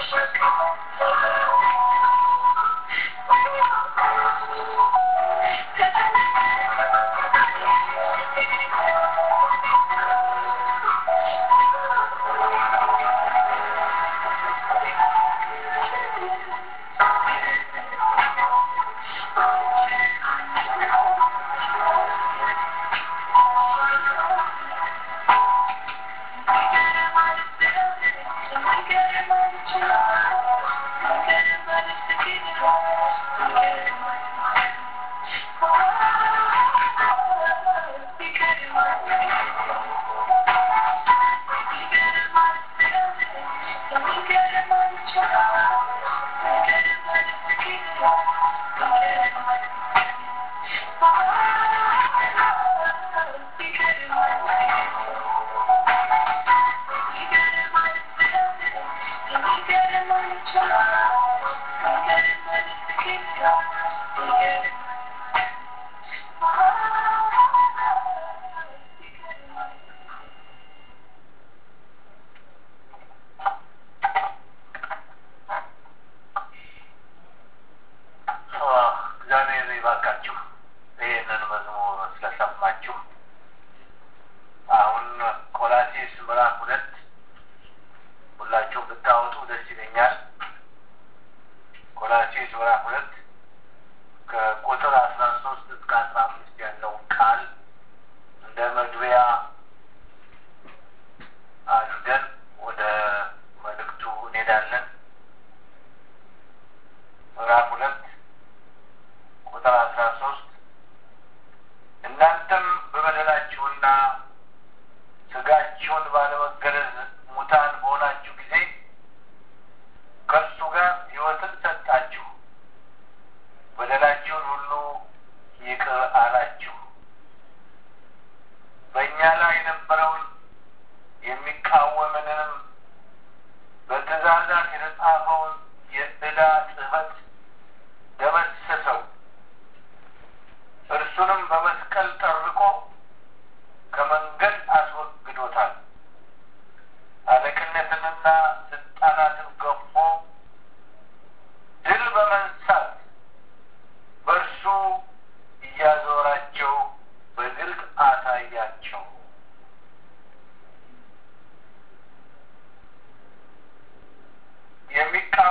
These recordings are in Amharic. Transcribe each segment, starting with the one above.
እግዚአብሔር ይባርካችሁ። ይህንን መዝሙር ስለሰማችሁ አሁን ቆላሴስ ምዕራፍ ሁለት ሁላችሁም ብታወጡ ደስ ይለኛል። ቆላሴስ ምዕራፍ ሁለት ከቁጥር አስራ ሶስት እስከ አስራ አምስት ያለውን ቃል እንደ መግቢያ አድርገን ወደ መልእክቱ እንሄዳለን። ምዕራፍ ሁለት ቁጥር አስራ ሶስት እናንተም በበደላችሁና ስጋችሁን ባለመገረዝ ሙታን በሆናችሁ ጊዜ ከእርሱ ጋር ሕይወትን ሰጣችሁ፣ በደላችሁን ሁሉ ይቅር አላችሁ። በእኛ ላይ የነበረውን የሚቃወምንንም በትእዛዛት የተጻፈውን የዕዳ ጽሕፈት ደመሰሰው፣ እርሱንም በመስቀል ጠርቆ ከመንገድ አስወግዶታል። አለቅነትንና ስልጣናትን ገፎ ድል በመንሳት በእርሱ እያዞራቸው በግልጥ አሳያቸው። የሚቃ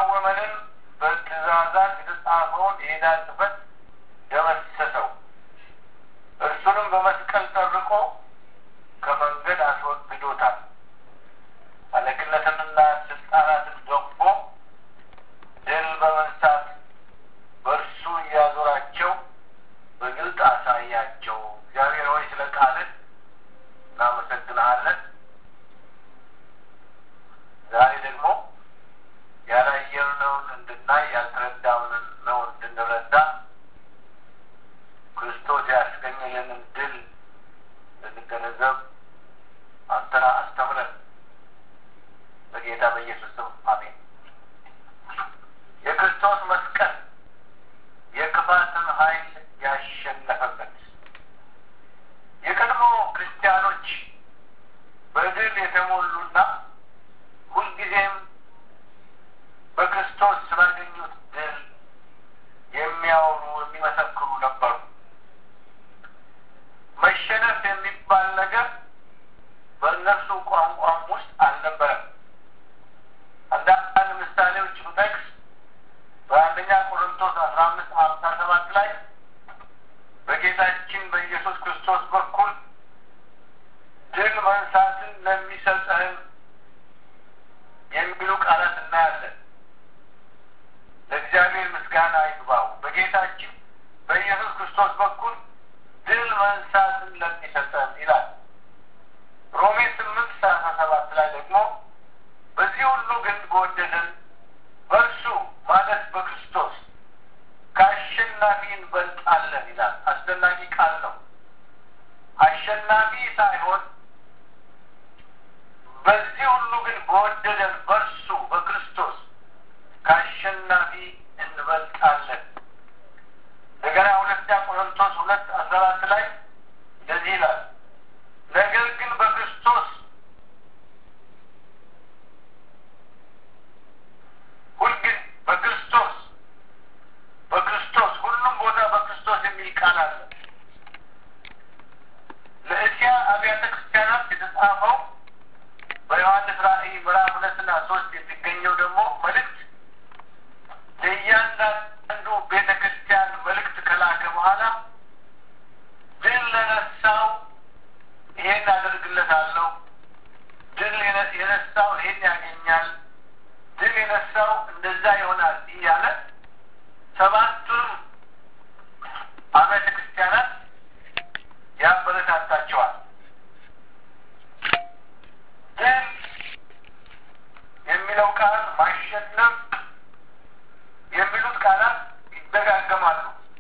ማሸነፍ የሚሉት ቃላት ይደጋገማሉ።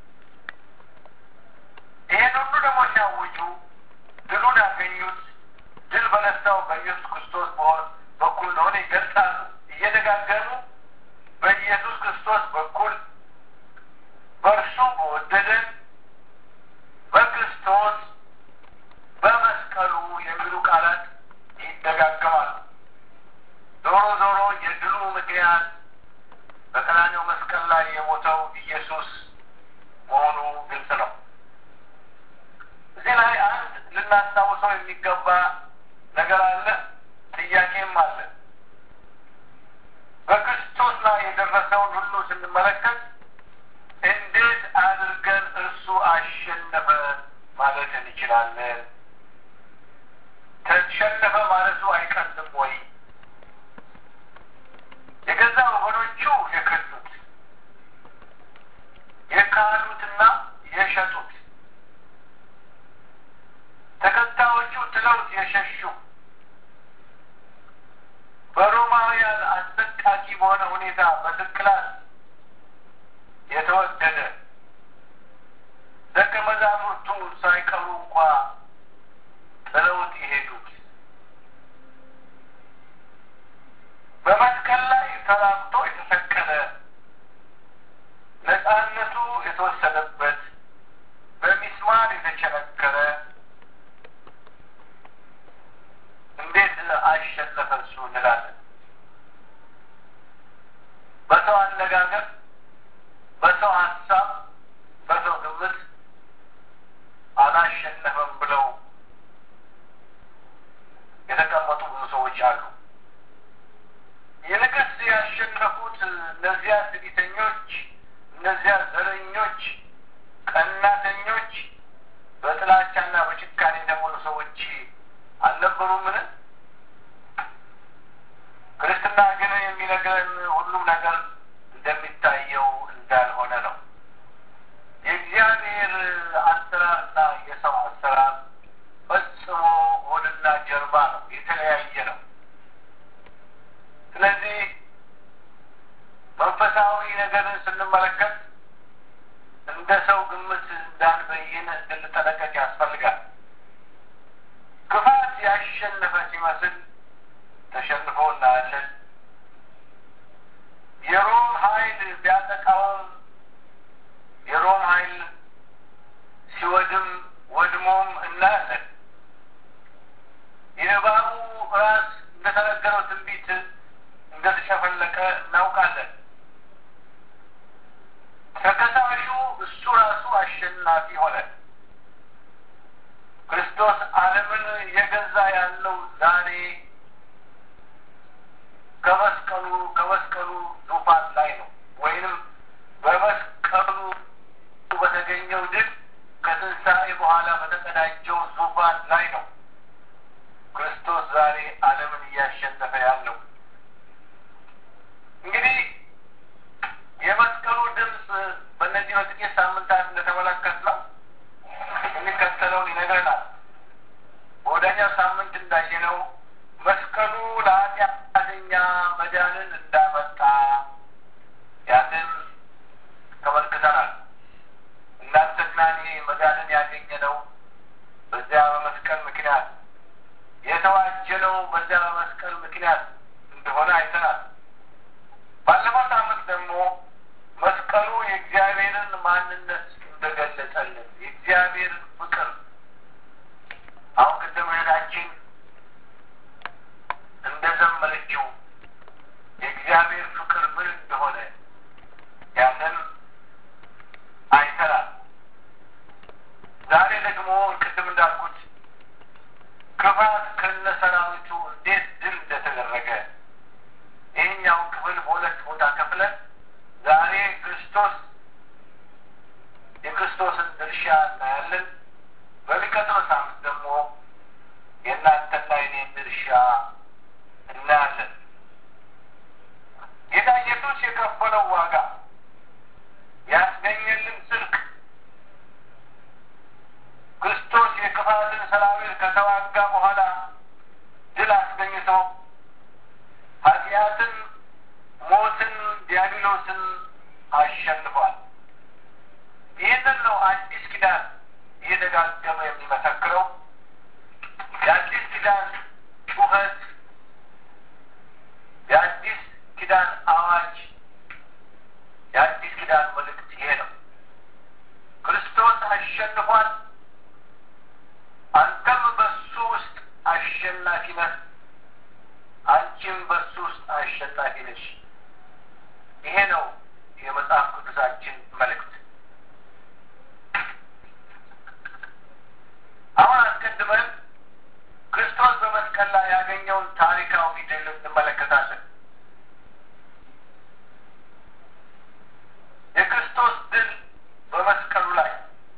ይሄን ሁሉ ደግሞ ሲያውጁ ድሉን ያገኙት ድል በነሳው በኢየሱስ ክርስቶስ በኩል እንደሆነ ይገልጻሉ። እየደጋገሙ በኢየሱስ ክርስቶስ በኩል በእርሱ በወደደን በክርስቶስ በመስቀሉ የሚሉ ቃላት ይደጋገማሉ። ዞሮ ዞሮ የድሉ ምክንያት በቀራንዮ መስቀል ላይ የሞተው ኢየሱስ መሆኑ ግልጽ ነው። እዚህ ላይ አንድ ልናስታውሰው የሚገባ ነገር አለ፣ ጥያቄም አለ። በክርስቶስ ላይ የደረሰውን ሁሉ ስንመለከት እንዴት አድርገን እርሱ አሸነፈ ማለት እንችላለን? ተሸነፈ ማለቱ አይቀልም ወይ? የገዛ ወገኖቹ የከዱት የካዱትና የሸጡት ተከታዮቹ ጥለውት የሸሹ በሮማውያን አሰቃቂ በሆነ ሁኔታ በስቅላት የተወደደ ደቀ መዛሙርቱ ሳይቀሩ እንኳ ጥለውት የሄዱት በመስቀል ላይ ተላምቶ የተሰቀለ ነፃነቱ የተወሰደበት በሚስማር የተቸነከረ እንዴት አሸነፈ እሱ እንላለን። በሰው አነጋገር፣ በሰው ሀሳብ፣ በሰው ግምት አላሸነፈም ብለው የተቀመጡ ብዙ ሰዎች አሉ። ይልቅስ ያሸነፉት እነዚያ ትዕቢተኞች፣ እነዚያ ዘረኞች፣ ቀናተኞች፣ በጥላቻና በጭካኔ የተሞሉ ሰዎች አልነበሩምን? ክርስትና ግን የሚነግረን ሁሉም ነገር እንደሚታየው እንዳልሆነ ነው። የእግዚአብሔር አሰራርና የሰው አሰራር ፈጽሞ ሆድና ጀርባ ነው፣ የተለያየ ነው። ስለዚህ መንፈሳዊ ነገርን ስንመለከት እንደ ሰው ግምት እንዳንበይን እንድንጠነቀቅ ያስፈልጋል። ክፋት ያሸነፈ ሲመስል ተሸንፎ እናያለን። የሮም ኃይል ቢያጠቃውም የሮም ኃይል ሲወድም ወድሞም እናያለን። የእባቡ ራስ እንደተነገረው ትንቢት እንደተሸፈለቀ እናውቃለን። ተከሳሹ እሱ ራሱ አሸናፊ ሆነ። ክርስቶስ ዓለምን እየገዛ ያለው ዛሬ ከመስቀሉ ከመስቀሉ ዙፋን ላይ ነው፣ ወይንም በመስቀሉ በተገኘው ድል ከትንሣኤ በኋላ በተቀዳጀው ዙፋን ላይ ነው ክርስቶስ ዛሬ ዓለምን እያሸነፈ ያለው። እንግዲህ የመስቀሉ ድምፅ በእነዚህ በጥቂት ሳምንታት እንደተመለከት ነው የሚከተለውን ይነግረናል። በወዳኛው ሳምንት እንዳየነው መስቀሉ ለኃጢአተኛ መዳንን እንዳመጣ ያንን ተመልክተናል። እናንተና እኔ መዳንን ያገኘነው በዚያ በመስቀል ምክንያት የተዋጀነው በዚያ በመስቀል ምክንያት እንደሆነ አይተናል። ባለፈው ሳምንት ደግሞ መስቀሉ የእግዚአብሔርን ማንነት እንደገለጸልን የእግዚአብሔርን ፍቅር አሁን ቅድም እህታችን እንደዘመረችው የእግዚአብሔር ፍቅር ምን እንደሆነ ያንን አይተናል። ዛሬ ደግሞ ቅድም እንዳልኩት ክፋት ከነ ሰራዊቱ እንዴት ድል እንደተደረገ ይህኛውን ክፍል በሁለት ቦታ ከፍለን ዛሬ ክርስቶስ የክርስቶስን ድርሻ እናያለን። በሚቀጥለው ሳምንት ደግሞ የእናንተና የኔን ድርሻ እናያለን። ጌታ ኢየሱስ የከፈለው ዋጋ ያስገኘልን ጽድቅ ክርስቶስ የክፋትን ሰራዊት ከተዋጋ በኋላ ድል አስገኝቶ ኃጢአትን ዲያብሎስን አሸንፏል። ይህንን ነው አዲስ ኪዳን እየደጋገመ የሚመሰክረው። የአዲስ ኪዳን ጩኸት፣ የአዲስ ኪዳን አዋጅ፣ የአዲስ ኪዳን መልእክት ይሄ ነው። ክርስቶስ አሸንፏል። አንተም በሱ ውስጥ አሸናፊ ነህ። አንቺም በሱ ውስጥ አሸናፊ ነሽ። ይሄ ነው የመጽሐፍ ቅዱሳችን መልእክት። አሁን አስቀድመን ክርስቶስ በመስቀል ላይ ያገኘውን ታሪካዊ ድል እንመለከታለን። የክርስቶስ ድል በመስቀሉ ላይ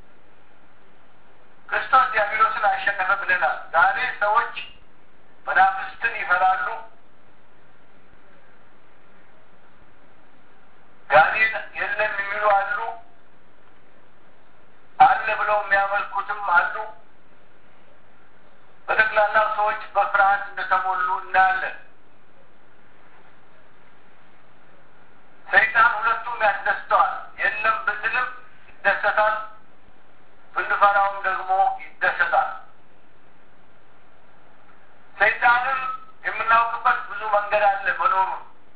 ክርስቶስ ዲያብሎስን አሸነፈ ብለናል። ዛሬ ሰዎች መናፍስትን ይፈራሉ። ጋኔን የለም የሚሉ አሉ። አለ ብለው የሚያመልኩትም አሉ። በጠቅላላው ሰዎች በፍርሃት እንደተሞሉ እናያለን። ሰይጣን ሁለቱም ያስደስተዋል። የለም ብንልም ይደሰታል፣ ብንፈራውም ደግሞ ይደሰታል። ሰይጣንን የምናውቅበት ብዙ መንገድ አለ መኖሩ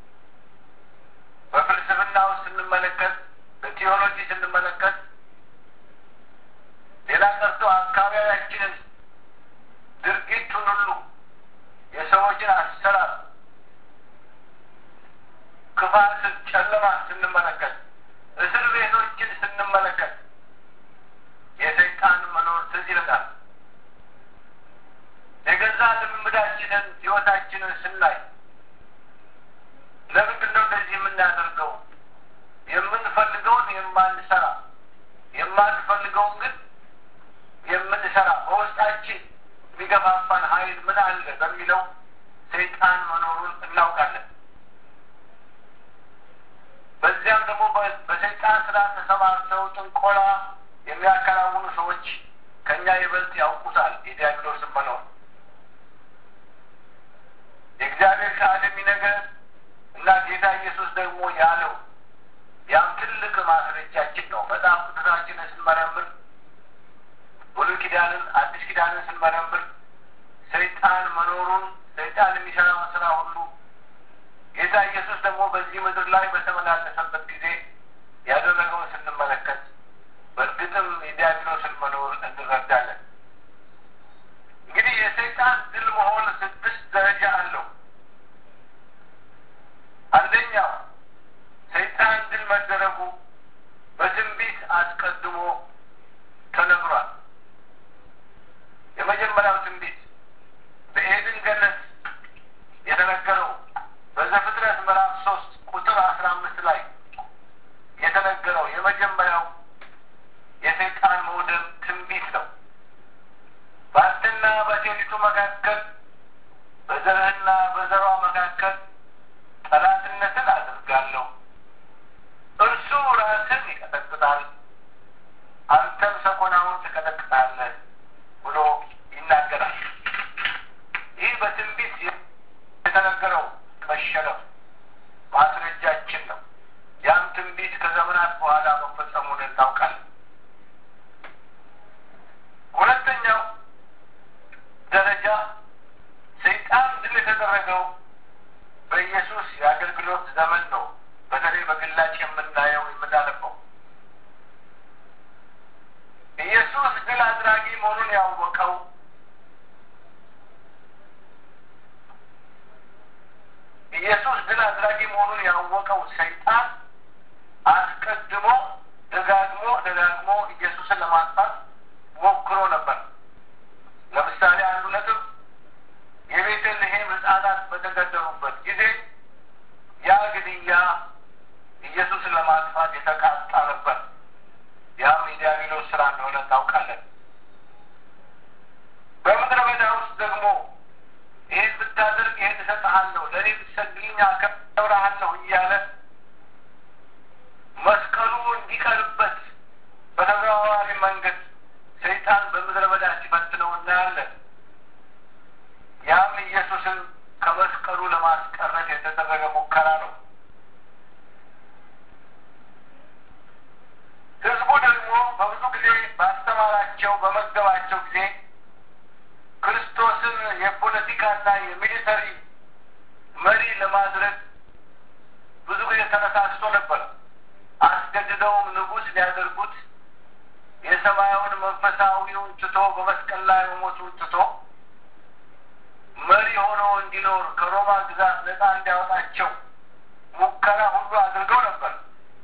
በፍልስፍና ውስጥ ስንመለከት፣ በቴዎሎጂ ስንመለከት፣ ሌላ ቀርቶ አካባቢያችንን ድርጊቱን ሁሉ የሰዎችን አሰራር፣ ክፋትን፣ ጨለማን ስንመለከት፣ እስር ቤቶችን ስንመለከት የሰይጣን መኖር ትዝ ይለናል። የገዛ ልምምዳችንን ህይወታችንን ስናይ ለምንድን ነው እንደዚህ የምናደርገው? የምንፈልገውን የማንሰራ የማንፈልገውን ግን የምንሰራ በውስጣችን የሚገፋፋን ኃይል ምን አለ በሚለው ሰይጣን መኖሩን እናውቃለን። በዚያም ደግሞ በሰይጣን ስራ ተሰማርተው ጥንቆላ የሚያከናውኑ ሰዎች ከእኛ ይበልጥ ያውቁታል የዲያብሎስን መኖር። የእግዚአብሔር ቃል የሚነገር እና ጌታ ኢየሱስ ደግሞ ያለው ያም ትልቅ ማስረጃችን ነው። መጽሐፍ ቅዱሳችንን ስንመረምር ብሉይ ኪዳንን፣ አዲስ ኪዳንን ስንመረምር ሰይጣን መኖሩን ሰይጣን የሚሰራውን ስራ ሁሉ ጌታ ኢየሱስ ደግሞ በዚህ ምድር ላይ በተመላለሰበት ጊዜ ያደረገውን ስንመለከት በእርግጥም የዲያብሎስን መኖር እንረዳለን። እንግዲህ የሰይጣን ድል መሆን ስድስት ደረጃ አለው። አንደኛው ሰይጣን ድል መደረጉ በትንቢት አስቀድሞ ተነግሯል። የመጀመሪያው ትንቢት በኤድን ገነት የተነገረው በዘፍጥረት ምዕራፍ ሶስት ቁጥር አስራ አምስት ላይ የተነገረው የመጀመሪያው የሰይጣን መውደም ትንቢት ነው። በአንተና በሴቲቱ መካከል በዘርህና በዘሯ መካከል ጠላትነትን አድርጋለሁ፣ እርሱ ራስን ይቀጠቅጣል፣ አንተም ሰኮናውን ትቀጠቅጣለህ ብሎ ይናገራል። ይህ በትንቢት የተነገረው መሸነፍ ማስረጃችን ነው። ያም ትንቢት ከዘመናት በኋላ መፈጸሙን እናውቃለን። ሁለተኛው ደረጃ ሰይጣን ድል የተደረገው በኢየሱስ የአገልግሎት ዘመን ነው። በተለይ በግላጭ የምናየው የምናነበው ኢየሱስ ድል አድራጊ መሆኑን ያወቀው ኢየሱስ ድል አድራጊ መሆኑን ያወቀው ሰይጣን አስቀድሞ ደጋግሞ ደጋግሞ ኢየሱስን ለማጥፋት ሞክሮ ነበር። ለምሳሌ አንዱ ነጥብ የቤተልሔም ሕፃናት በተገደሉበት ጊዜ ያ ግድያ ኢየሱስን ለማጥፋት የተቃጣ ነበር። ያም የዲያብሎስ ስራ እንደሆነ እናውቃለን። በምድረ በዳ ውስጥ ደግሞ ይህን ብታደርግ ይህን እሰጥሃለሁ፣ ለእኔ ብትሰግድልኝ አከብርሃለሁ እያለ መስቀሉ እንዲቀርበት በተዘዋዋሪ መንገድ ሰይጣን በምድረ በዳ ሲፈትነው እናያለን። ያም ኢየሱስን ከመስቀሉ ለማስቀረት የተደረገ ሙከራ ነው። ተነሳስቶ ነበር። አስገድደውም ንጉሥ ሊያደርጉት የሰማያውን መንፈሳዊውን ትቶ በመስቀል ላይ መሞቱን ትቶ መሪ ሆኖ እንዲኖር ከሮማ ግዛት ነፃ እንዲያወጣቸው ሙከራ ሁሉ አድርገው ነበር።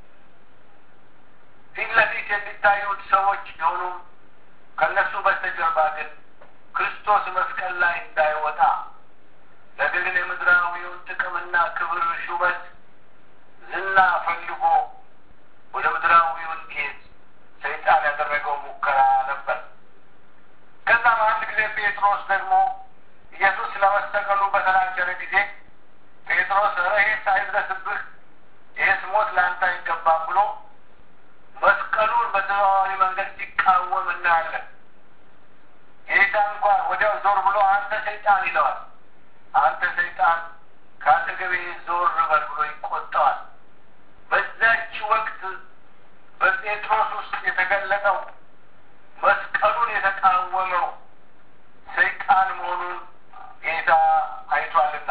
ፊት ለፊት የሚታዩት ሰዎች ቢሆኑም ከእነሱ በስተጀርባ ግን ክርስቶስ መስቀል ላይ እንዳይወጣ ነገር ግን የምድራዊውን ጥቅምና ክብር፣ ሹመት፣ ዝና ፈልጎ ወደ ምድራዊው እንዲሄድ ሰይጣን ያደረገው ሙከራ ነበር። ከዛም አንድ ጊዜ ጴጥሮስ ደግሞ ኢየሱስ ለመሰቀሉ በተናገረ ጊዜ ጴጥሮስ ኧረ ይሄስ አይድረስብህ፣ ይሄስ ሞት ለአንተ አይገባም ብሎ መስቀሉን በተዘዋዋሪ መንገድ ሲቃወም እናያለን። ጌታ እንኳን ወዲያው ዞር ብሎ አንተ ሰይጣን ይለዋል። አንተ ሰይጣን ከአጠገቤ ዞር በል ብሎ ይቆጠዋል። በዛች ወቅት በጴጥሮስ ውስጥ የተገለጠው መስቀሉን የተቃወመው ሰይጣን መሆኑን ጌታ አይቷልና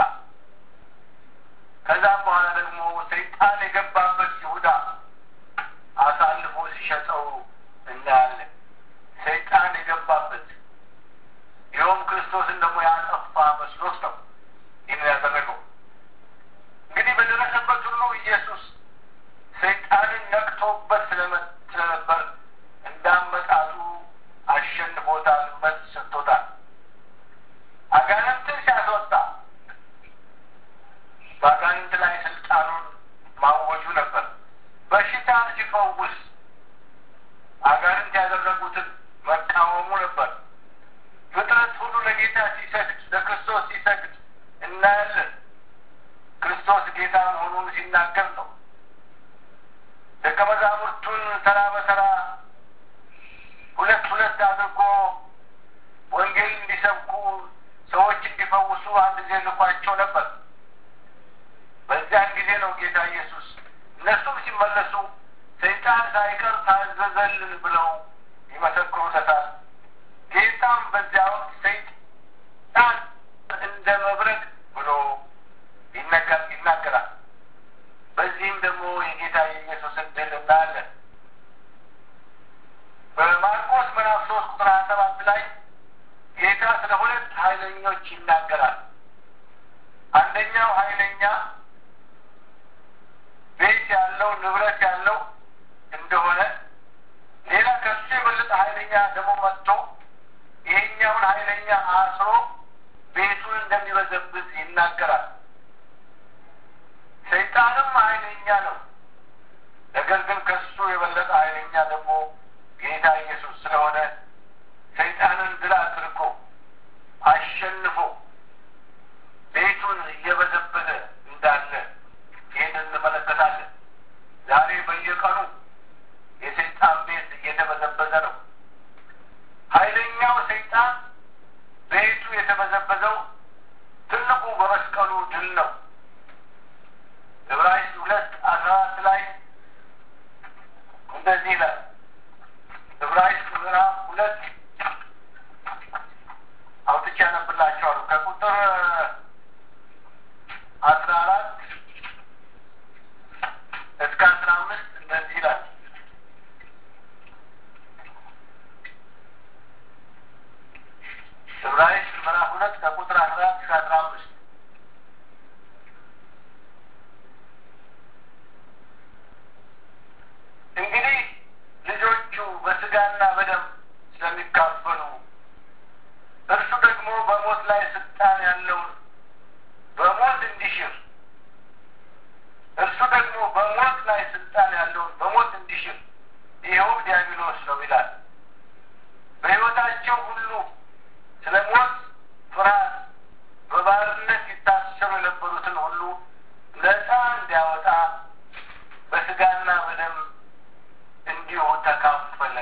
ከዛም በኋላ ደግሞ ሰይጣን የገባበት ይሁዳ አሳልፎ ሲሸጠው እናያለን። ሰይጣን የገባበት ይኸውም ክርስቶስን ደግሞ ያጠፋ መስሎት ነው ይህን ያደረገው። እንግዲህ በደረሰበት ሁሉ ኢየሱስ ሰይጣንን ነቅቶበት ስለነበር እንዳመጣጡ አሸንፎታል፣ መልስ ሰጥቶታል። አጋንንትን ሲያስወጣ በአጋንንት ላይ ስልጣኑን ማወጁ ነበር። በሽታን ሲፈውስ አጋንንት ያደረጉትን መቃወሙ ነበር። ፍጥረት ሁሉ ለጌታ ሲሰግድ፣ ለክርስቶስ ሲሰግድ እናያለን። ክርስቶስ ጌታ መሆኑን ሲናገር ነው። ደቀ መዛሙርቱን ተራ በተራ ሁለት ሁለት አድርጎ ወንጌል እንዲሰብኩ ሰዎች እንዲፈውሱ አንድ ጊዜ ልኳቸው ነበር። በዚያን ጊዜ ነው ጌታ ኢየሱስ እነሱም ሲመለሱ ሰይጣን ሳይቀር ታዘዘልን ብለው ይመሰክሩለታል። ጌታም በዚያ ወቅት ሰይጣን እንደ መብረቅ ብሎ ይናገራል። በዚህም ደግሞ የጌታ የኢየሱስን ድል እናያለን። በማርቆስ ምዕራፍ ሶስት ቁጥር ሀያ ሰባት ላይ ጌታ ስለ ሁለት ኃይለኞች ይናገራል። አንደኛው ኃይለኛ ቤት ያለው ንብረት ያለው እንደሆነ ሌላ ከሱ የበለጠ ኃይለኛ ደግሞ መጥቶ ይሄኛውን ኃይለኛ አስሮ ቤቱን እንደሚበዘብዝ ይናገራል። ሰይጣንም ኃይለኛ ነው። ነገር ግን ከሱ የበለጠ ኃይለኛ ደግሞ ጌታ ኢየሱስ ስለሆነ ሰይጣንን ድል አድርጎ አሸንፎ ቤቱን እየበዘበዘ እንዳለ ይህን እንመለከታለን። ዛሬ በየቀኑ የሰይጣን ቤት እየተበዘበዘ ነው። ኃይለኛው ሰይጣን ቤቱ የተበዘበዘው ትልቁ በመስቀሉ ድል ነው። ዕብራይስጥ ሁለት አስራ አራት ላይ እንደዚህ ይላል። ዕብራይስጥ ምዕራፍ ሁለት አውጥቼ ያነብላቸዋለሁ ከቁጥር አስራ አራት እስከ አስራ አምስት እንደዚህ ይላል። ዕብራይስጥ ምዕራፍ ሁለት ከቁጥር አስራ አራት እስከ አስራ አምስት እንግዲህ ልጆቹ በስጋና በደም ስለሚካፈሉ እርሱ ደግሞ በሞት ላይ ስልጣን ያለውን በሞት እንዲሽር እርሱ ደግሞ በሞት ላይ ስልጣን ያለውን በሞት እንዲሽር ይኸውም ዲያብሎስ ነው ይላል። በሕይወታቸው ሁሉ ስለ ሞት ፍርሃት በባርነት ይታሰሩ የነበሩትን ሁሉ ነፃ እንዲያወጣ በስጋና በደም እንዲሁ ተካፈለ።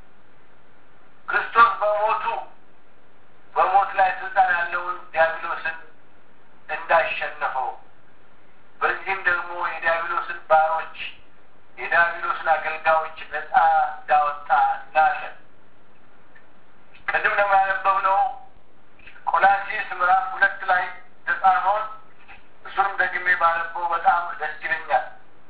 ክርስቶስ በሞቱ በሞት ላይ ስልጣን ያለውን ዲያብሎስን እንዳሸነፈው በዚህም ደግሞ የዲያብሎስን ባሮች የዲያብሎስን አገልጋዮች ነፃ እንዳወጣ እናያለን። ቅድም ደግሞ ያነበብነው ቆላሲስ ምዕራፍ ሁለት ላይ ተጻፈውን እሱንም ደግሜ ባነበው በጣም ደስ ይለኛል።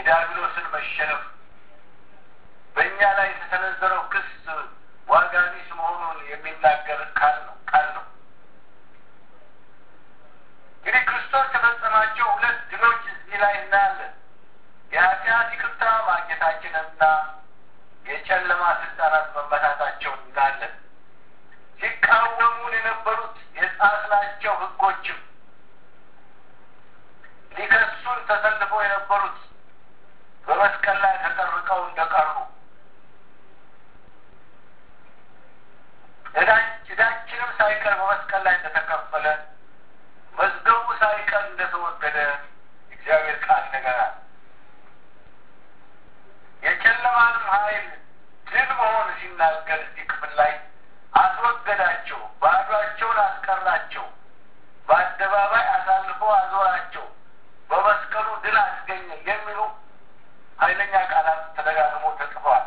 የዲያብሎስን መሸነፍ በእኛ ላይ የተሰነዘረው ክስ ዋጋ ቢስ መሆኑን የሚናገር ቃል ነው ቃል ነው። እንግዲህ ክርስቶስ ከፈጸማቸው ሁለት ድሎች እዚህ ላይ እናያለን። የኃጢአት ይቅርታ ማግኘታችንና የጨለማ ስልጣናት መመታታቸውን እናያለን። ሲቃወሙን የነበሩት የጣልናቸው ሕጎችም ሊከሱን ተሰልፈው የነበሩት በመስቀል ላይ ተጠርቀው እንደቀሩ ዕዳችንም ሳይቀር በመስቀል ላይ እንደተከፈለ መዝገቡ ሳይቀር እንደተወገደ እግዚአብሔር ቃል ይነገራል። የጨለማንም ኃይል ድል መሆን ሲናገር እዚህ ክፍል ላይ አስወገዳቸው፣ ባዷቸውን አስቀራቸው፣ በአደባባይ አሳልፎ አዞራቸው፣ በመስቀሉ ድል አስገኘ የሚሉ ኃይለኛ ቃላት ተደጋግሞ ተጽፈዋል።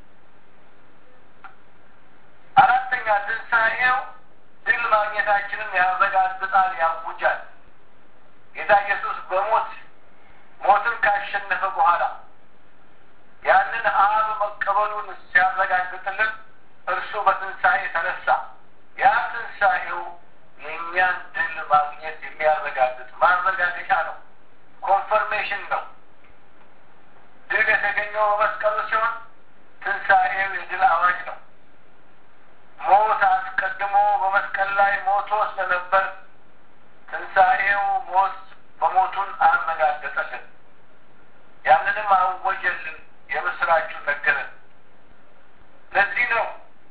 አራተኛ ትንሣኤው ድል ማግኘታችንን ያረጋግጣል፣ ያውጃል። ጌታ ኢየሱስ በሞት ሞትን ካሸነፈ በኋላ ያንን አብ መቀበሉን ሲያረጋግጥልን እርሱ በትንሣኤ ተነሳ። ያ ትንሣኤው የእኛን ድል ማግኘት የሚያረጋግጥ ማረጋገጫ ነው፣ ኮንፈርሜሽን ነው። ድል የተገኘው በመስቀሉ ሲሆን ትንሣኤው የድል አዋጅ ነው። ሞት አስቀድሞ በመስቀል ላይ ሞቶ ስለነበር ትንሣኤው ሞት በሞቱን አረጋገጠልን። ያንንም አወጀልን፣ የምስራቹን ነገረን። ለዚህ ነው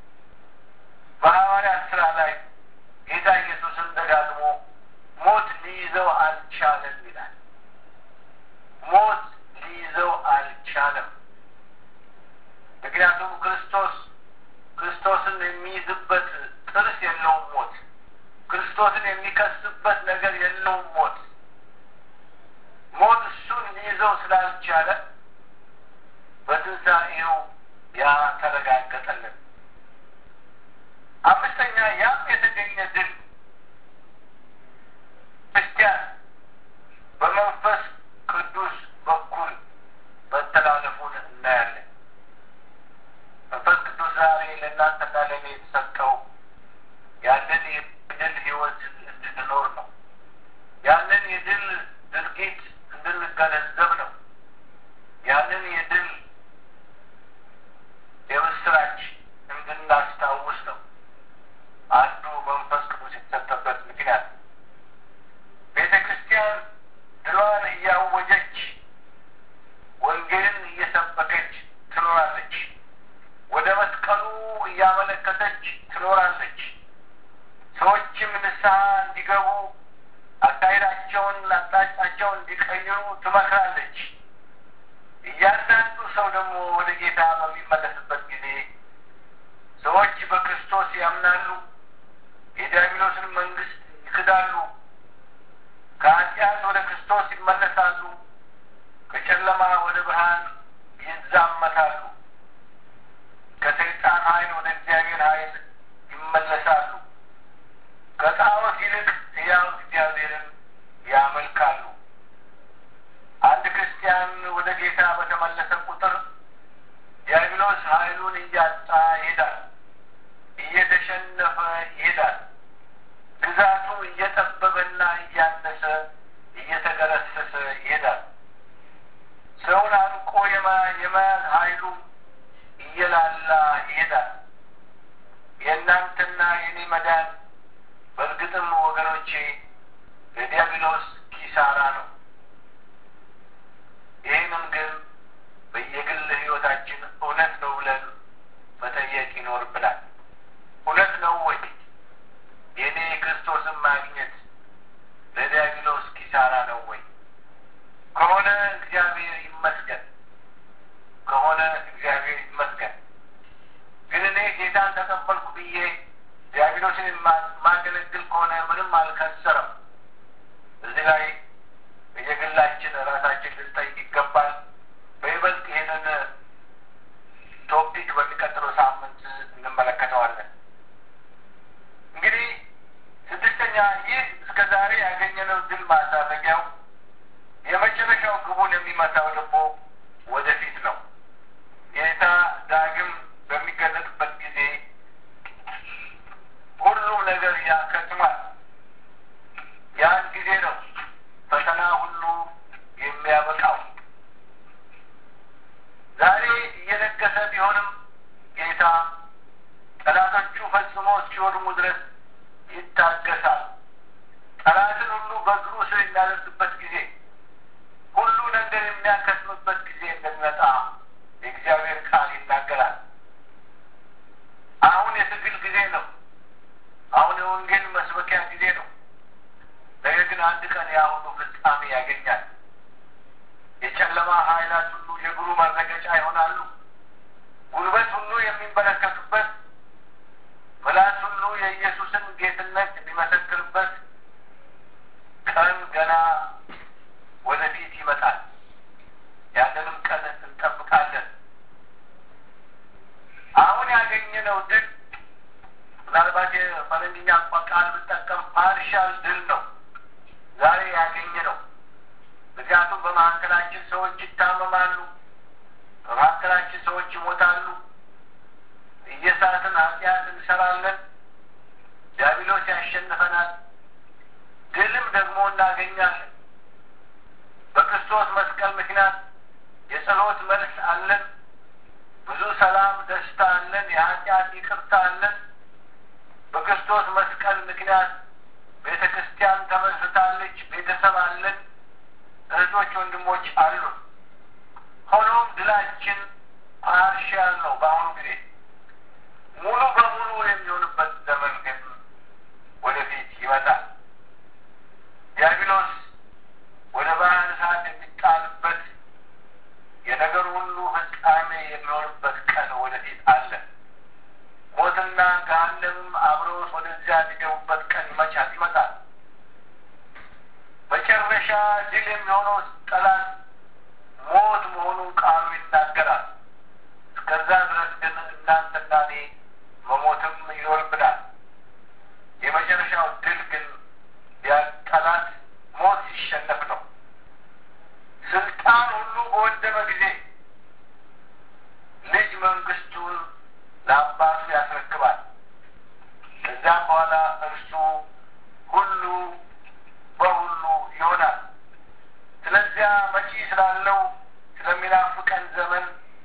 በሐዋርያት ሥራ ላይ ጌታ ኢየሱስን ደጋግሞ ሞት ሊይዘው አልቻለም ይላል። ሞት ሊይዘው አልቻለም። ምክንያቱም ክርስቶስ ክርስቶስን የሚይዝበት ጥርስ የለውም ሞት። ክርስቶስን የሚከስበት ነገር የለውም ሞት። ሞት እሱን ሊይዘው ስላልቻለ በትንሣኤው ያ ተረጋገጠልን። አምስተኛ ያም የተገኘ ድል ክርስቲያን በመንፈስ ቅዱስ በኩል መተላለፉን እናያለን። መንፈስ ቅዱስ ዛሬ ለእናንተና ለእኔ የተሰጠው ያንን የድል ሕይወት እንድንኖር ነው። ያንን የድል ድርጊት እንድንገነዘብ ነው። ያንን የድል የምስራች እንድናስታውስ ነው። አንዱ መንፈስ ቅዱስ የተሰጠበት ምክንያት ቤተ ክርስቲያን ድሏን እያወጀች ወንጌልን እየሰበከች ትኖራለች። ወደ መስቀሉ እያመለከተች ትኖራለች። ሰዎችም ንስሐ እንዲገቡ አካሄዳቸውን፣ አቅጣጫቸውን እንዲቀይሩ ትመክራለች። እያንዳንዱ ሰው ደግሞ ወደ ጌታ በሚመለስበት ጊዜ ሰዎች በክርስቶስ ያምናሉ፣ የዲያብሎስን መንግስት ይክዳሉ፣ ከኃጢአት ወደ ክርስቶስ ይመለሳሉ፣ ከጨለማ ወደ ብርሃን ይዛመታሉ፣ ከሰይጣን ኃይል ወደ እግዚአብሔር ኃይል ይመለሳሉ፣ ከጣዖት ይልቅ ሕያው እግዚአብሔርን ያመልካሉ። አንድ ክርስቲያን ወደ ጌታ በተመለሰ ቁጥር ዲያብሎስ ኃይሉን እያጣ ይሄዳል፣ እየተሸነፈ ይሄዳል። ግዛቱ እየጠበበና እያነሰ እየተገረሰሰ ይሄዳል። ሰውን አንቆ የመያዝ ኃይሉ እየላላ ይሄዳል። የእናንተና የኔ መዳን በእርግጥም ወገኖቼ ለዲያብሎስ ኪሳራ ነው። ይህንም ግን በየግል ሕይወታችን እውነት ነው ብለን መጠየቅ ይኖርብናል። እውነት ነው ወይ የእኔ ክርስቶስን ማግኘት ለዲያብሎስ ኪሳራ ነው ወይ? ከሆነ እግዚአብሔር ይመስገን፣ ከሆነ እግዚአብሔር ይመስገን። ግን እኔ ጌታን ተቀበልኩ ብዬ ዲያብሎስን የማገለግል ከሆነ ምንም አልከሰረም። እዚህ ላይ በየግላችን ራሳችን ልንጠይቅ ይገባል። በይበልጥ ይህንን ቶፒክ በሚቀጥለው ሳምንት እንመለከተዋለን። እንግዲህ ስድስተኛ ይህ እስከ ዛሬ ያገኘነው ድል ማሳረጊያው የመጨረሻው ግቡን የሚመታው ደግሞ የጨለማ ኃይላት ሁሉ የእግሩ መረገጫ ይሆናሉ። ጉልበት ሁሉ የሚንበረከክበት፣ ምላስ ሁሉ የኢየሱስን ጌትነት የሚመሰክርበት ቀን ገና ወደፊት ይመጣል። ያንንም ቀን እንጠብቃለን። አሁን ያገኘነው ድል ምናልባት የፈረንጅኛ ቃል ብጠቀም ፓርሻል ድል ነው ዛሬ ያገኘ ነው። ምክንያቱም በመካከላችን ሰዎች ይታመማሉ፣ በመካከላችን ሰዎች ይሞታሉ። እየሳትን ኃጢአት እንሰራለን። ዲያብሎስ ያሸንፈናል። ድልም ደግሞ እናገኛለን። በክርስቶስ መስቀል ምክንያት የጸሎት መልስ አለን። ብዙ ሰላም፣ ደስታ አለን። የኃጢአት ይቅርታ አለን። በክርስቶስ መስቀል ምክንያት ቤተ ክርስቲያን ተመስርታለች። ቤተሰብ አለን። እህቶች፣ ወንድሞች አሉን። ሆኖም ድላችን ፓርሻል ነው። በአሁኑ ጊዜ ሙሉ በሙሉ የሚሆንበት ዘመን ግን ወደፊት ይመጣል። ዲያብሎስ ወደ ባህር እሳት የሚጣልበት የነገር ሁሉ ፍጻሜ የሚሆንበት ቀን ወደፊት አለ። ሞትና ገሃነምም አብረውት ወደዚያ የሚገቡበት ቀን ይመቻል ይመጣል። መጨረሻ ድል የሚሆነው ጠላት ሞት መሆኑን ቃሉ ይናገራል። እስከዛ ድረስ ግን እናንተና እኔ መሞትም ይኖርብናል። የመጨረሻው ድል ግን ጠላት ሞት ሲሸነፍ ነው። ስልጣን ሁሉ በወደመ ጊዜ ልጅ መንግስቱን ለአባቱ ያስረክባል። ከዚያም በኋላ እርሱ ሁሉ በሁሉ ይሆናል። ስለዚያ መጪ ስላለው ስለሚናፍቀን ዘመን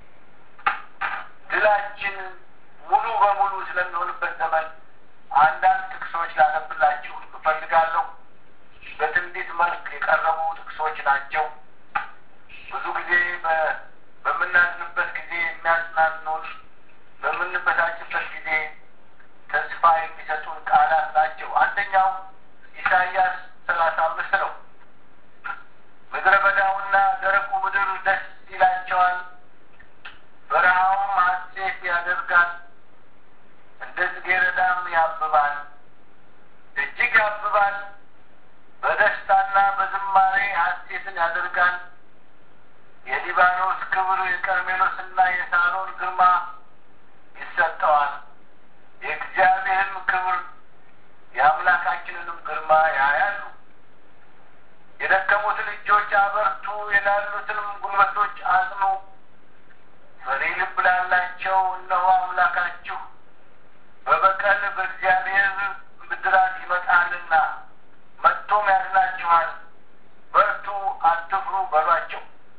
ድላችን ሙሉ በሙሉ ስለሚሆንበት ዘመን አንዳንድ ጥቅሶች ላነብላችሁ እፈልጋለሁ። በትንቢት መልክ የቀረቡ ጥቅሶች ናቸው። ብዙ ጊዜ በምናዝንበት ጊዜ የሚያጽናኑን፣ በምንበሳጭበት ጊዜ ተስፋ የሚሰጡን ቃላት ናቸው። አንደኛው ኢሳይያስ ሰላሳ አምስት ነው። ምድረ በዳውና ደረቁ ምድር ደስ ይላቸዋል፣ በረሃውም ሐሴት ያደርጋል፣ እንደ ጽጌረዳም ያብባል፣ እጅግ ያብባል፣ በደስታና በዝማሬ ሐሴትን ያደርጋል። የሊባኖስ ክብር የቀርሜሎስና የሳሮን ግርማ ይሰጠዋል። የእግዚአብሔርን ክብር የአምላካችንንም ግርማ ያያሉ። የደከሙትን እጆች አበርቱ፣ የላሉትንም ጉልበቶች አጽኑ። ፈሪ ልብ ላላቸው እነሆ አምላካችሁ በበቀል በእግዚአብሔር ብድራት ይመጣልና መጥቶም ያድናችኋል። በርቱ፣ አትፍሩ በሏቸው።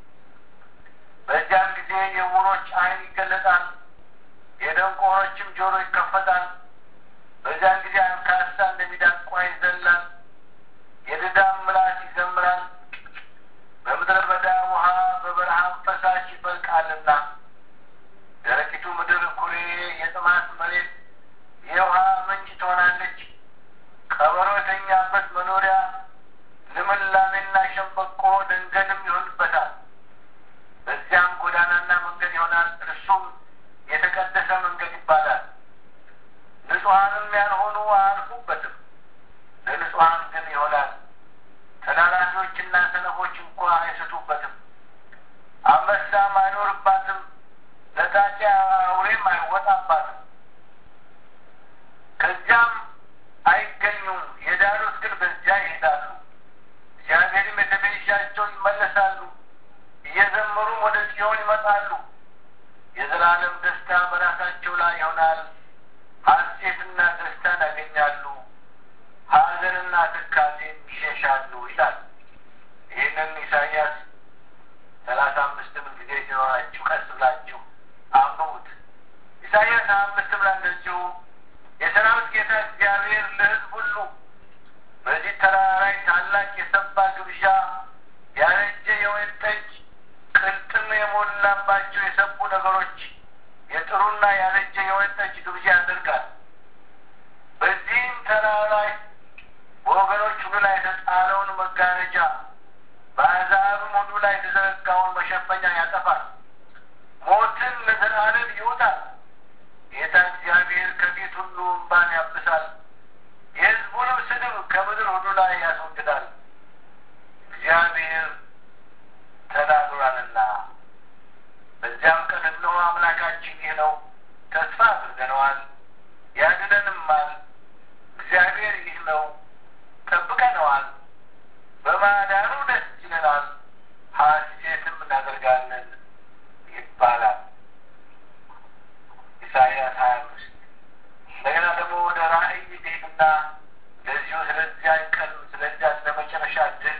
በዚያን ጊዜ የዕውሮች ዓይን ይገለጣል፣ የደንቆሮችም ጆሮ ይከፈታል። በዚያን ጊዜ አንካሳ እንደሚዳቋ ይዘላል፣ የድዳም ምላስ ይዘምራል። በምድረ በዳ ውሃ በበረሃም ፈሳሽ ይፈልቃልና ደረቂቱ ምድር ኩሬ፣ የጥማት መሬት የውሃ ምንጭ ትሆናለች። ቀበሮ የተኛበት መኖሪያ ልምላሜና ሸምበቆ ደንገልም ይሆንበታል። በዚያም ጎዳናና መንገድ ይሆናል፣ እርሱም የተቀደሰ መንገድ ይባላል። ንጹሐንም ያልሆኑ አያልፉበትም፣ ለንጹሐን ግን ይሆናል። ተላላፊዎችና ሰነፎች እንኳ አይስቱበትም። አንበሳም አይኖርባትም፣ ለጣጫ አውሬም አይወጣባትም። ከዚያም አይገኙም። የዳኑት ግን በዚያ ይሄዳሉ። እግዚአብሔርም የተቤዣቸው ይመለሳሉ፣ እየዘመሩም ወደ ጽዮን ይመጣሉ። የዘላለም ደስታ በራሳቸው ላይ ይሆናል። ሐሴትና ደስታን ያገኛሉ፣ ሐዘንና ትካዜን ይሸሻሉ ይላል። ይህንን ኢሳይያስ ሰላሳ አምስትም ጊዜ ሲኖራችሁ ቀስ ብላችሁ አንብቡት። ኢሳይያስ ሀያ አምስትም ላይ እንደዚሁ የሰራዊት ጌታ እግዚአብሔር ለሕዝብ ሁሉ በዚህ ተራራ ላይ ታላቅ የሰባ ግብዣ ያረጀ የወይን ጠጅ ቅልጥም የሞላባቸው የሰቡ ነገሮች የጥሩና ያረጀ የወይን ጠጅ ግብዣ ያደርጋል። በዚህም ተራራ ላይ በወገኖች ሁሉ ላይ የተጣለውን መጋረጃ በአሕዛብም ሁሉ ላይ የተዘረጋውን መሸ መሸፈኛ ያጠፋል። ሞትን ለዘላለም ይውጣል። ጌታ እግዚአብሔር ከፊት ሁሉ እንባን ያብሳል። የሕዝቡንም ስድብ ከምድር ሁሉ ላይ ያስወግዳል። እግዚአብሔር ተናግሯልና በዚያም ቀን እነሆ አምላካችን ይህ ነው፣ ተስፋ አድርገነዋል፣ ያድነንማል። እግዚአብሔር ይህ ነው፣ ጠብቀነዋል፣ በማዳኑ ደስ ይለናል፣ ሐሴትም እናደርጋለን ይባላል። ኢሳይያስ ሀያ አምስት እንደገና ደግሞ ወደ ራእይ ሄድና እንደዚሁ ስለዚያ ቀን ስለዚያ ስለ መጨረሻ ድል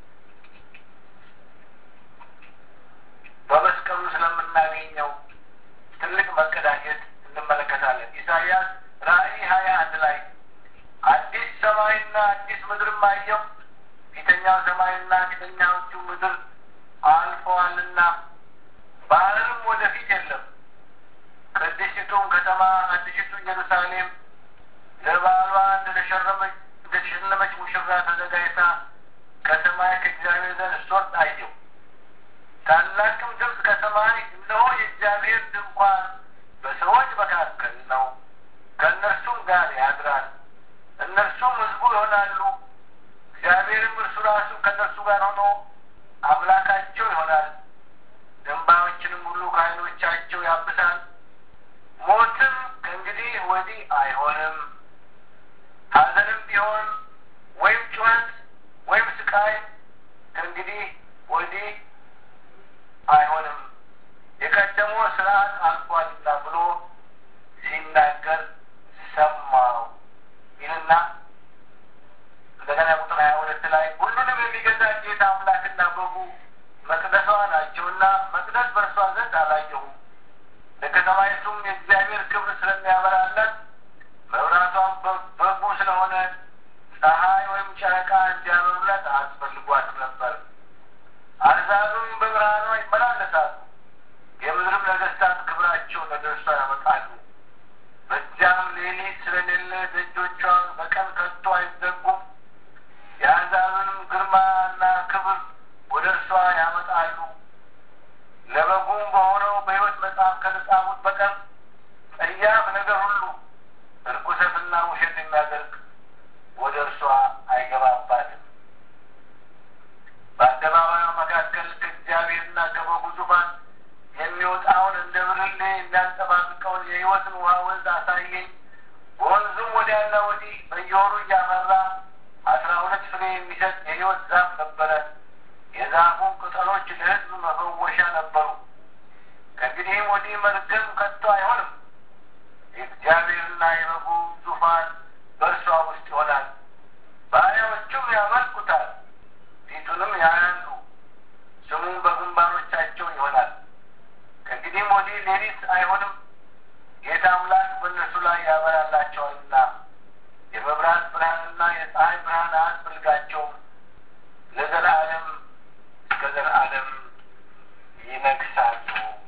በመስቀሉ ስለምናገኘው ትልቅ መቀዳጀት እንመለከታለን። ኢሳይያስ ራእይ ሀያ አንድ ላይ አዲስ ሰማይና አዲስ ምድርም አየሁ፣ ፊተኛው ሰማይና ፊተኛዎቹ ምድር አልፈዋልና ባህርም ወደፊት የለም። ቅድስቲቱም ከተማ አዲሲቱ ኢየሩሳሌም ለባሏ እንደተሸረመች እንደተሸለመች ሙሽራ ተዘጋጅታ ከሰማይ ከእግዚአብሔር ዘንድ ስትወርድ አየሁ። ታላቅም ድምፅ ከሰማይ እነሆ የእግዚአብሔር ድንኳን በሰዎች መካከል ነው፣ ከእነርሱም ጋር ያድራል፣ እነርሱም ሕዝቡ ይሆናሉ። እግዚአብሔርም እርሱ ራሱ ከእነርሱ ጋር ሆኖ አምላካቸው ይሆናል። እንባዎችንም ሁሉ ከዓይኖቻቸው ያብሳል። ሞትም ከእንግዲህ ወዲህ አይሆንም፣ ሐዘንም ቢሆን ወይም ጩኸት ወይም ስቃይ ከእንግዲህ ወዲህ አይሆንም የቀደመው ስርዓት አልፏልና ብሎ ሲናገር ሰማው ይልና እንደገና ቁጥር ሀያ ሁለት ላይ ሁሉንም የሚገዛ ጌታ አምላክና በጉ መቅደሷ ናቸውና መቅደስ በእርሷ ዘንድ አላየሁም። ለከተማይቱም የእግዚአብሔር ክብር ስለሚያበራላት መብራቷም በጉ ስለሆነ ፀሐይ ወይም ጨረቃ እንዲያበሩላት አያስፈልጓትም ነበር። አሕዛብም በብርሃኗ ይመላለሳሉ፣ የምድርም ነገሥታት ክብራቸውን ወደ እርሷ ያመጣሉ። በዚያም ሌሊት ስለሌለ ደጆቿ በቀን ከቶ አይዘጉም። የአሕዛብንም ግርማና ክብር ወደ እርሷ ያመጣሉ። ለበጉም በሆነው በሕይወት መጽሐፍ ከተጻፉት በቀር ጸያፍ ነገር ሁሉ እርኩሰትና ውሸት የሚያደርግ ወደ እርሷ አይገባባትም። በአደባባዩ መካከል ከእግዚአብሔርና ከበጉ ዙፋን የሚወጣውን እንደ ብርሌ የሚያንጸባርቀውን የሕይወትን ውሃ ወንዝ አሳየኝ። በወንዙም ወዲያና ወዲህ በየወሩ እያፈራ አስራ ሁለት ፍሬ የሚሰጥ የሕይወት ዛፍ ነበረ። የዛፉም ቅጠሎች ለሕዝብ መፈወሻ ነበሩ። ከእንግዲህም ወዲህ መርገም ከቶ አይሆንም። የእግዚአብሔርና የበጉ ዙፋን በእርሷ ውስጥ ይሆናል። ባሪያዎቹም ያመልኩታል፣ ፊቱንም ያያሉ፣ ስሙም በግንባሮቻቸው ይሆናል። ከእንግዲህም ወዲህ ሌሊት አይሆንም፣ ጌታ አምላክ በእነርሱ ላይ ያበራላቸዋልና የመብራት ብርሃንና የፀሐይ ብርሃን አያስፈልጋቸውም። ለዘላለም እስከ ዘላለም ይነግሳሉ።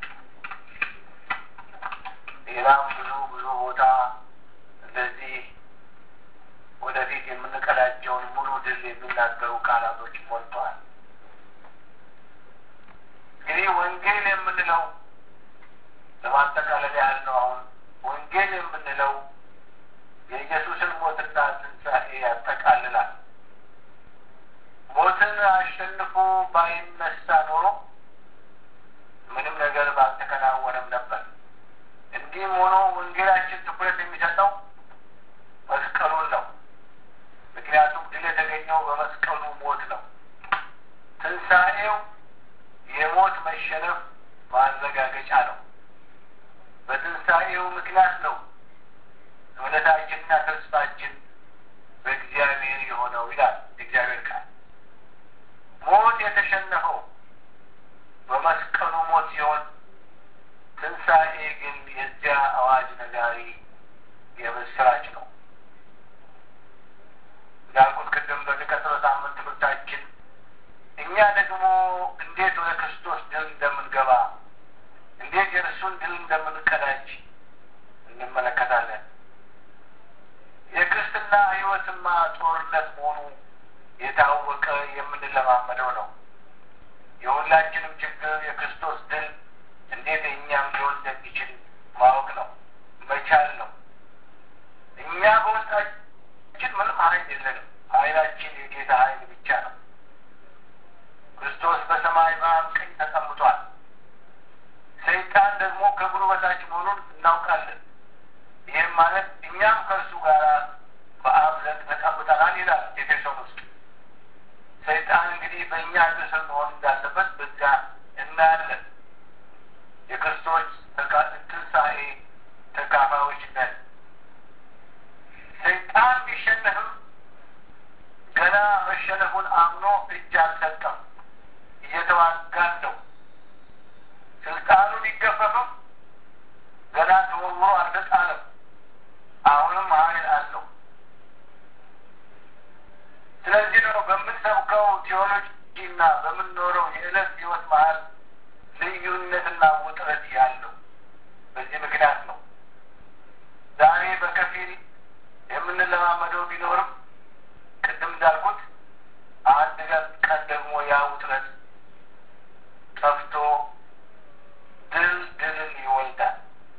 ሌላም ብዙ ብዙ ቦታ እንደዚህ ወደፊት የምንቀዳጀውን ሙሉ ድል የሚናገሩ ቃላቶች ሞልተዋል። እንግዲህ ወንጌል የምንለው ለማጠቃለል ያህል ነው። አሁን ወንጌል የምንለው የኢየሱስን ሞትና ትንሣኤ ያጠቃልላል። ሞትን አሸንፎ ባይነሳ ኖሮ ምንም ነገር ባልተከናወነም ነበር። እንዲህም ሆኖ ወንጌላችን ትኩረት የሚሰጠው መስቀሉን ነው። ምክንያቱም ድል የተገኘው በመስቀሉ ሞት ነው። ትንሣኤው የሞት መሸነፍ ማረጋገጫ ነው። በትንሣኤው ምክንያት ነው እምነታችንና ተስፋችን በእግዚአብሔር የሆነው ይላል እግዚአብሔር ቃል። ሞት የተሸነፈው በመስቀሉ ሞት ሲሆን ትንሣኤ ግን የዚያ አዋጅ ነጋሪ የምስራች ነው። እንዳልኩት ቅድም በሚቀጥለው ሳምንት ትምህርታችን እኛ ደግሞ እንዴት ወደ ክርስቶስ ድል እንደምንገባ እንዴት የእርሱን ድል እንደምንቀዳጅ እንመለከታለን። የክርስትና ሕይወትማ ጦርነት መሆኑ የታወቀ የምንለማመደው ነው። የሁላችንም ችግር የክርስቶስ ትንሣኤ ተካፋዮች ነን። ሰይጣን ቢሸነፍም ገና መሸነፉን አምኖ እጅ አልሰጠም፣ እየተዋጋን ነው። ስልጣኑ ቢገፈፍም ገና ተወርውሮ አልተጣለም፣ አሁንም ኃይል አለው። ስለዚህ ነው በምንሰብከው ቴዎሎጂ እና በምንኖረው የዕለት ህይወት መሀል ልዩነትና ውጥረት ያለው። በዚህ ምክንያት ነው ዛሬ በከፊል የምንለማመደው ቢኖርም ቅድም እንዳልኩት አንድ ቀን ደግሞ ያ ውጥረት ጠፍቶ ድል ድልን ይወልዳል።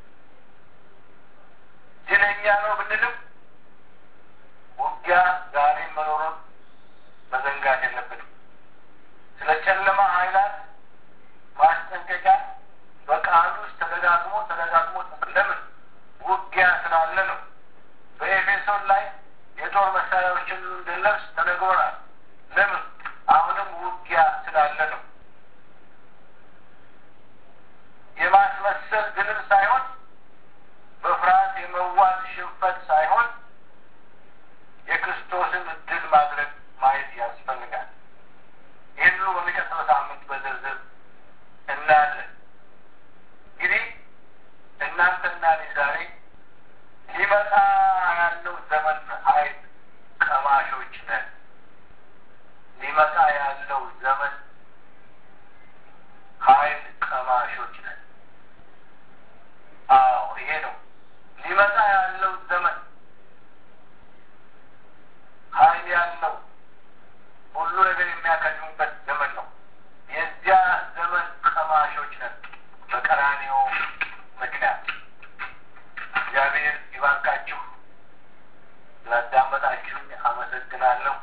ድለኛ ነው ብንልም ውጊያ ዛሬ መኖሩን መዘንጋት የለብንም። ስለ ጨለማ ኃይላት ማስጠንቀቂያ በቃሉ ውስጥ ተደጋግሞ ተደጋግሞ ለምን ውጊያ ስላለ ነው። በኤፌሶን ላይ የጦር መሳሪያዎችን እንድንለብስ ተነግሮናል። ለምን አሁንም ውጊያ ስላለ ነው። የማስመሰል ድልም ሳይሆን በፍርሃት የመዋጥ ሽንፈት ሳይሆን የክርስቶስን ድል ማድረግ ማየት ያስፈልጋል። ይህን ሁሉ በሚቀጥለው ሳምንት በዝርዝር እናያለን። እንግዲህ እናንተና እኔ ዛሬ ሊመጣ ያለው ዘመን ኃይል ቀማሾች ነን። ሊመጣ ያለው ዘመን ኃይል ቀማሾች ነን። አዎ ይሄ ነው ሊመጣ ያለው ዘመን ኃይል ያለው ሁሉ ነገር የሚያከድሙበት ዘመን ነው። የዚያ ዘመን ቀማሾች ነን በቀራንዮ ምክንያት። እግዚአብሔር ይባርካችሁ። ስላዳመጣችሁኝ አመሰግናለሁ።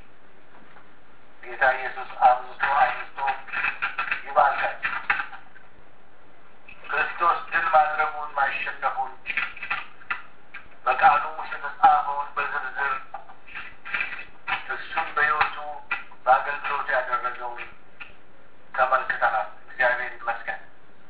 ጌታ ኢየሱስ አብዝቶ አብዝቶ ይባርካችሁ። ክርስቶስ ድል ማድረጉን ማሸነፉን በቃሉ ውስጥ የተጻፈውን በዝርዝር እሱም በሕይወቱ በአገልግሎቱ ያደረገውን ተመልክተናል። እግዚአብሔር ይመስገን።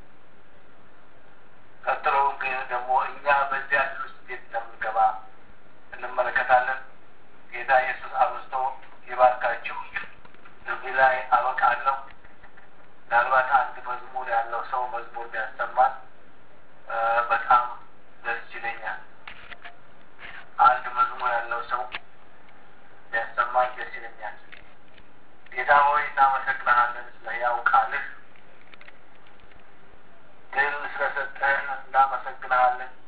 ቀጥሎ ግን ደግሞ እኛ በዚያ ድል ውስጥ እንዴት እንደምንገባ እንመለከታለን። ጌታ ኢየሱስ አብዝቶ ይባርካችሁ። እዚህ ላይ አበቃለሁ። ምናልባት አንድ መዝሙር ያለው ሰው መዝሙር ቢያሰማን በጣም ደስ ይለኛል። አንድ መዝሙር ያለው ሰው ቢያሰማን ደስ ይለኛል። ጌታ ሆይ እናመሰግናሃለን ስለ ሕያው ቃልህ ድል ስለሰጠህን እናመሰግናሃለን።